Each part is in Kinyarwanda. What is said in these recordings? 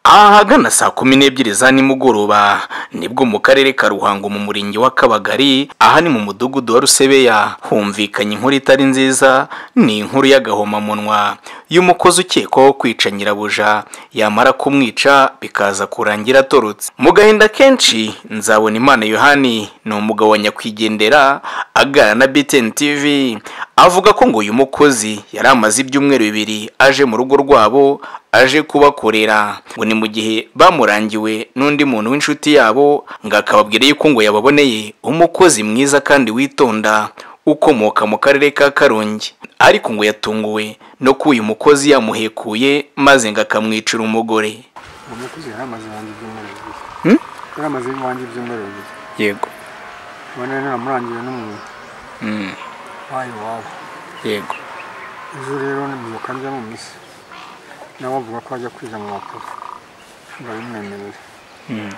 ahagana saa kumi n'ebyiri za nimugoroba nibwo mu karere ka ruhango mu murenge wa kabagari aha ni mu mudugudu wa rusebeya humvikanye inkuru itari nziza ni inkuru y'agahomamunwa y'umukozi ukekwaho kwica nyirabuja yamara kumwica bikaza kurangira atorotse mu gahinda kenshi nzabona imana yohani ni umugabo wa nyakwigendera aganira na btn tv avuga ko ngo uyu mukozi yari amaze ibyumweru bibiri aje mu rugo rwabo aje kubakorera ngo ni mu gihe bamurangiwe n'undi muntu w'inshuti yabo ngo akababwira yuko ngo yababoneye umukozi mwiza kandi witonda ukomoka mu karere ka karongi ariko ngo yatunguwe no ko uyu mukozi yamuhekuye maze ngo akamwicira umugore uwo mukozi yari amaze iwanjye ibyumweru Hmm? bibiri yari amaze iwanjye ibyumweru bibiri yego ubona rero namurangije n'umuntu Mm, wayo wabo yego ejo rero nibyuka njya mu misi nawe avuga ko ajya kwiga mu bakuru ndabimwemerera Mm,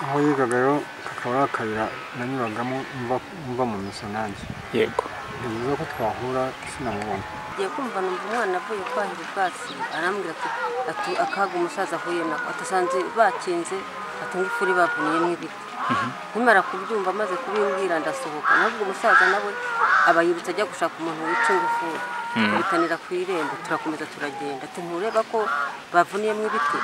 aho yigaga rero kakaba ari akayira nanyuragamo mva- mva mu misi nanjye yego ni byiza ko twahura sinamubona ngiye kumva numva umwana avuye kwahira ubwatsi arambwira ati ati akaga umusaza ahuye nako atasanze bakinze ati ngifuri bavuniyemo ibiti nkimara kubyumva amaze kubimbwira ndasohoka nubwo umusaza nawe aba yibutse ajya gushaka umuntu wica ingufuri tubitanira ku irembo turakomeza turagenda ati ntureba ko bavuniyemo ibiti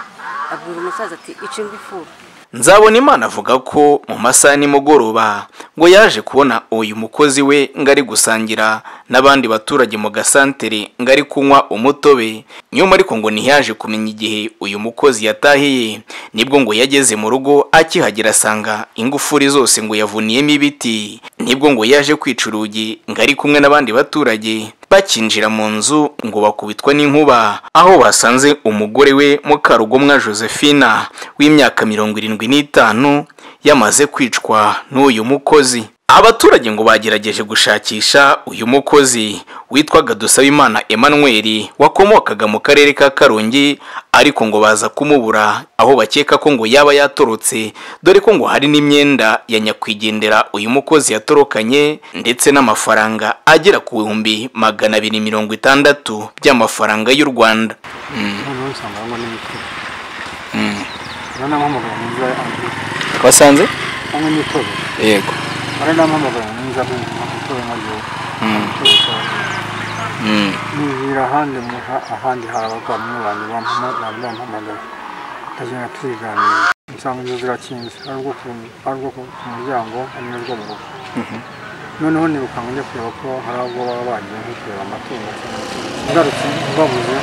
abwira umusaza ati ica ingufuri nzabona imana avuga ko mu masaha ya nimugoroba ngo yaje kubona uyu mukozi we ngo ari gusangira n'abandi baturage mu gasantere ngo ari kunywa umutobe nyuma ariko ngo ntiyaje kumenya igihe uyu mukozi yatahiye nibwo ngo yageze mu rugo akihagera asanga ingufuri zose ngo yavuniyemo ibiti nibwo ngo yaje kwica urugi ngo ari kumwe n'abandi baturage bakinjira mu nzu ngo bakubitwa n'inkuba aho basanze umugore we mukarugomwa josephina w'imyaka mirongo irindwi n'itanu yamaze kwicwa n'uyu mukozi abaturage ngo bagerageje gushakisha uyu mukozi witwaga dusabimana emmanuel wakomokaga mu karere ka karongi ariko ngo baza kumubura aho bakeka ko ngo yaba yatorotse dore ko ngo hari n'imyenda ya nyakwigendera uyu mukozi yatorokanye ndetse n'amafaranga agera ku bihumbi magana abiri mirongo itandatu by'amafaranga y'u rwanda noneho nsanga aho ngo ni mitobe rero namuhamagara mwiza andrew wasanze cyangwa imitobe yego rero namuhamagara mwiza nk'umutobe nka gihe nibwira ahandi muha ahandi habagamo abantu bampamagara tukagenda tubiganira nsanga inzu zirakinze hari ubwo ku- hari ubwo ku- ku muryango hari n'urwo mu rugo noneho niruka ngo njye kureba ko hari abo baba bagiye nko kureba amatungo cyangwa amatungo. ngarutse mbabuze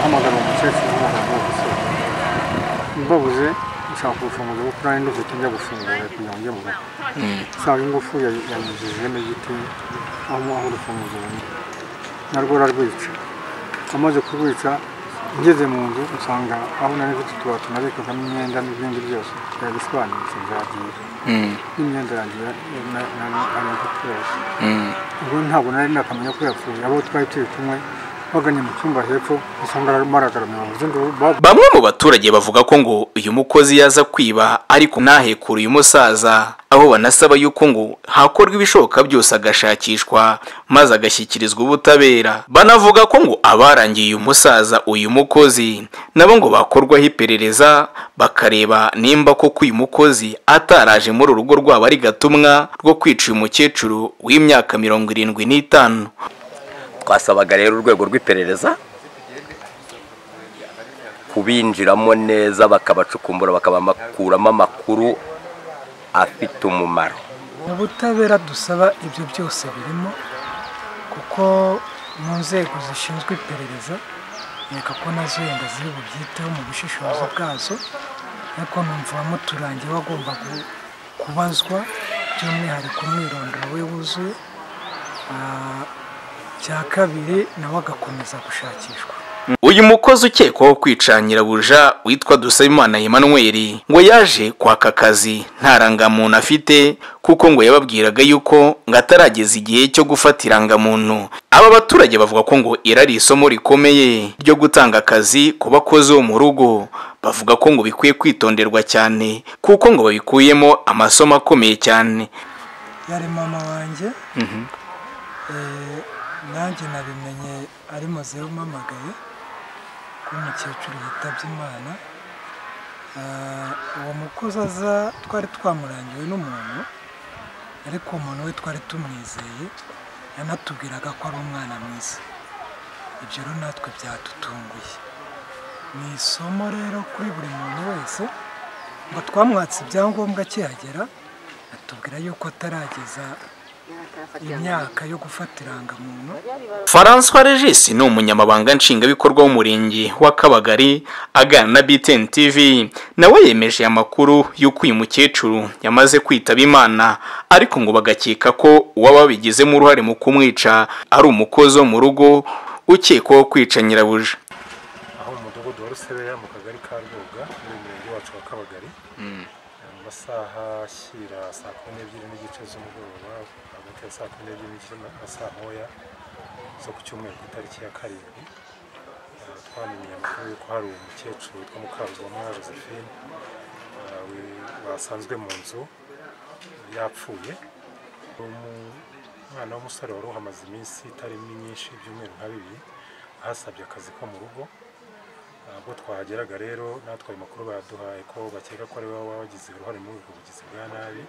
hamagara uwo mukecuru hamagara uwo musore mbabuze nshaka kurufunguza kuko nari ndufite njya gufungura kugira ngo njye mu rugo nsanga ingufu yay- yanyujijemo igiti aho aho urufunguzo rundi narwo rurarwica amaze kurwica ngeze mu nzu usanga aho nari mfite utubati nabikagamo imyenda n'ibindi byose birabisobanutse byagiye n'imyenda yanjye ya- ya- na- na- nari mfite yose ubwo ntabwo nari nakamenya ko yapfuye abo twari turi kumwe baganye mu cyumba hepfo usanga maragaramye bavuze ngo ba- bamwe mu baturage bavuga ko ngo uyu mukozi yaza kwiba ariko ntahekure uyu musaza aho banasaba yuko ngo hakorwa ibishoboka byose agashakishwa maze agashyikirizwa ubutabera banavuga ko ngo abarangiye uyu musaza uyu mukozi nabo ngo bakorwaho iperereza bakareba nimba koko uyu mukozi ataraje muri urugo rwabo ari gatumwa rwo kwica uyu mukecuru w'imyaka mirongo irindwi n'itanu twasabaga rero urwego rw'iperereza kubinjiramo neza bakabacukumbura bakabakuramo amakuru afite umumaro ubutabera dusaba ibyo byose birimo kuko mu nzego zishinzwe iperereza reka ko nazo yenda ziri bubyiteho mu bushishozi bwazo ariko numva uwamuturangiye agomba gu- kubazwa by'umwihariko umwirondoro we wuzuye Ah, cya kabiri nawe agakomeza gushakishwa uyu mukozi ukekwaho kwica nyirabuja witwa dusabimana emmanuel ngo yaje kwaka akazi nta rangamuntu afite kuko ngo yababwiraga yuko ngo atarageza igihe cyo gufata irangamuntu aba baturage bavuga ko ngo iri ari isomo rikomeye ryo gutanga akazi ku bakozi bo mu rugo bavuga ko ngo bikwiye kwitonderwa cyane kuko ngo babikuyemo amasomo akomeye cyane yari mama wanjye Eh, nanjye nabimenye ari muzehe umpamagaye ko umukecuru yitabye imana Ah, uwo mukozi aza twari twamurangiwe n'umuntu ariko uwo muntu we twari tumwizeye yanatubwiraga ko ari umwana mwiza ibyo rero natwe byadutunguye ni isomo rero kuri buri muntu wese ngo twamwatse ibyangombwa akihagera atubwira yuko atarageza imyaka yo gufata irangamuntu François Regis ni umunyamabanga nshingwabikorwa w'umurenge wa Kabagari aganira na BTN TV nawe yemeje amakuru y'uko uyu mukecuru yamaze kwitaba Imana ariko ngo bagakeka ko uwababigizemo uruhare mu kumwica ari umukozi wo mu rugo ukekwaho kwica nyirabuja aho mu mudugudu wa rusebeya mu kagari ka rwoga muri uyu murenge wacu wa kabagari mu masaha ashyira saa kumi n'ebyiri n'igice z'umugoroba hagati ya saa kumi n'ebyiri n'igice na na saa moya zo ku cyumweru ku itariki ya karindwi eh, twamenye amakuru y'uko hari umukecuru witwa mukaruzwamwa josephine eh, wi- basanzwe mu nzu yapfuye umwana w'umusore wari uhamaze iminsi itarimo myinshi ibyumweru nka bibiri ahasabye akazi ko mu rugo ntabwo twahageraga rero natwe ayo makuru baduhaye ko bakeka ko ari wowe wagize uruhare muri ubwo bugizi bwa nabi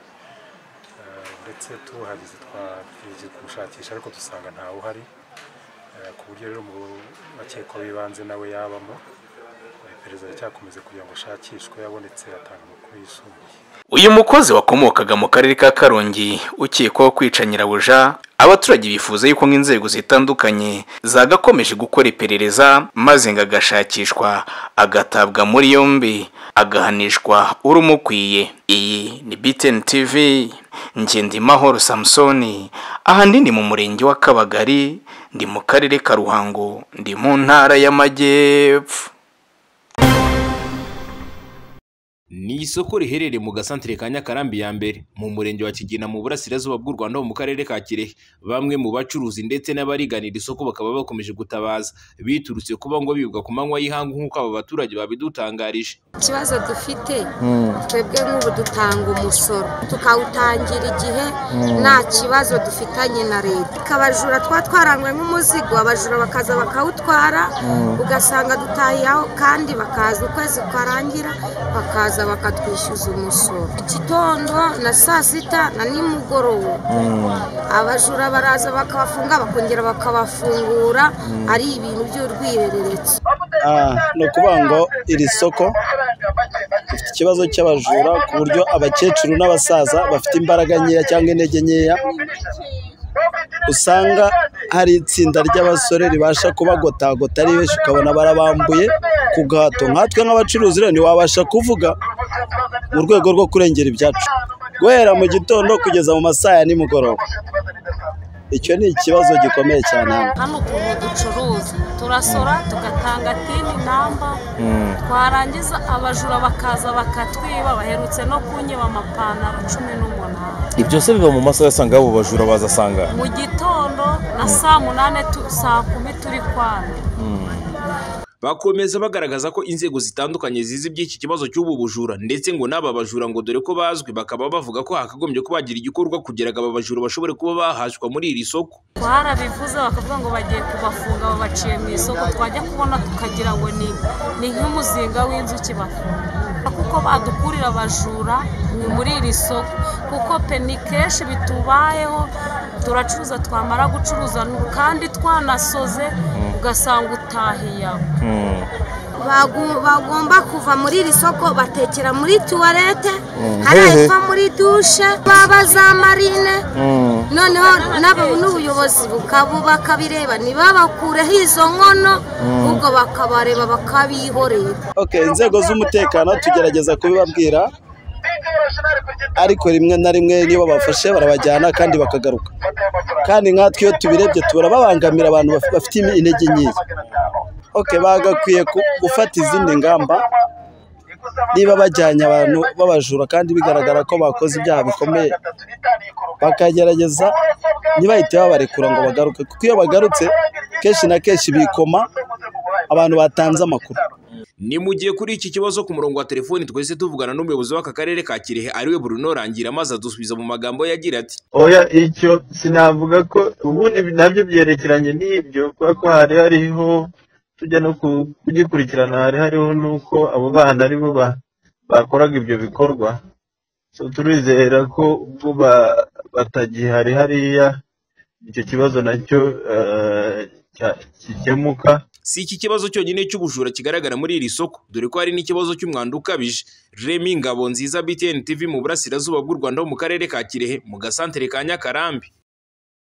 Eh, ndetse tuhageze twagiye gushakisha ariko dusanga ntawe uhari Eh, ku buryo rero mu bakekwa b'ibanze nawe yabamo Eh, iperereza ricyakomeza kugira ngo ashakishwe yabonetse atanga amakuru yisumbuye uyu mukozi wakomokaga mu karere ka Karongi ukekwaho kwica nyirabuja abaturage bifuza yuko nk'inzego zitandukanye zagakomeje gukora iperereza maze ngo agashakishwa agatabwa muri yombi agahanishwa urumukwiye iyi ni BTN TV Ngendimahoro Samsoni ahanini mu murenge wa Kabagari ndi mu karere ka Ruhango ndi mu ntara y'Amajyepfo ni isoko riherereye mu gasantere ka nyakarambi ya mbere mu murenge wa kigina mu burasirazuba bw'u rwanda ho mu karere ka kirehe bamwe mu bacuruzi ndetse n'abariganira isoko bakaba bakomeje gutabaza biturutse kuba ngo bibwa ku manywa y'ihangu nk'uko aba baturage babidutangarije ikibazo dufite twebwe nk'ubu dutanga umusoro tukawutangira igihe nta kibazo dufitanye na leta abajura twa twarangwe nk'umuzigo abajura bakaza bakawutwara ugasanga dutahiye aho kandi bakaza ukwezi kwarangira bakaza bakatwishyuza umusoro igitondo na saa sita na nimugoroba abajura baraza bakabafunga bakongera bakabafungura ari ibintu by'urwihereretse Ah, ni ukuvuga ngo iri soko rifite ikibazo cy'abajura ku buryo abakecuru n'abasaza bafite imbaraga nkeya cyangwa intege nkeya usanga hari itsinda ry'abasore ribasha kubagotagota ari benshi ukabona barabambuye ku gahato nkatwe nk'abacuruzi rero ntiwabasha kuvuga mu rwego rwo kurengera ibyacu guhera mu gitondo kugeza mu masaha ya nimugoroba icyo ni ikibazo gikomeye cyane hano hano ukuntu ducuruza turasora tugatanga tini namba twarangiza abajura bakaza bakatwiba baherutse no kunyiba amapantaro cumi n'umunani ibyo se biba mu masaha asanga abo bajura bazasanga mu gitondo na saa munani tu- saa kumi turi kwana bakomeza bagaragaza ko inzego zitandukanye zizi iby'iki kibazo cy'ubu bujura ndetse ngo n'aba bajura ngo dore ko bazwi bakaba bavuga ko hakagombye kuba hagira igikorwa kugira ngo aba bajura bashobore kuba bahashywa muri iri soko twarabivuze bakavuga ngo bagiye kubafunga babaciye mu isoko twajya kubona tukagira ngo ni ni nk'umuzinga w'inzuki bafunga kuko badukurira abajura ni muri iri soko kuko pe ni kenshi bitubayeho turacuruza twamara gucuruza kandi twanasoze ugasanga utahiye aho bagomba kuva muri iri soko batekera muri tuwarete hari ayiva muri dushe baba za marine noneho n'aba- n'ubuyobozi bukabu bakabireba ntibabakureho izo nkono ahubwo bakabareba bakabihorera okay, inzego z'umutekano tugerageza kubibabwira ariko rimwe na rimwe niyo babafashe barabajyana kandi bakagaruka kandi nkatwe iyo tubirebye turababangamira abantu baf- bafite imi- intege nkeya okay, bagakwiye ku- gufata izindi ngamba niba bajyanye abantu b'abajura kandi bigaragara ko bakoze ibyaha bikomeye bakagerageza ntibahite babarekura ngo bagaruke kuko iyo bagarutse kenshi na kenshi bikoma abantu batanze amakuru ni mu gihe kuri iki kibazo ku murongo wa telefoni twese tuvugana n'umuyobozi w'aka karere ka kirehe ariwe Bruno Rangira maze adusubiza mu magambo ye agira ati oya icyo sinavuga ko ubundi nabyo byerekeranye n'ibyo kubera ko hari hariho tujya no ku- kugikurikirana hari hariho n'uko abo bana ari bo ba- bakoraga ibyo bikorwa so turizera ko ubwo batagihari hariya icyo kibazo nacyo eh, cya- gikemuka si iki kibazo cyonyine cy'ubujura kigaragara muri iri soko dore ko hari n'ikibazo cy'umwanda ukabije remi ngabo nziza btn tv mu burasirazuba bw'u rwanda ho mu karere ka kirehe mu gasantere ka nyakarambi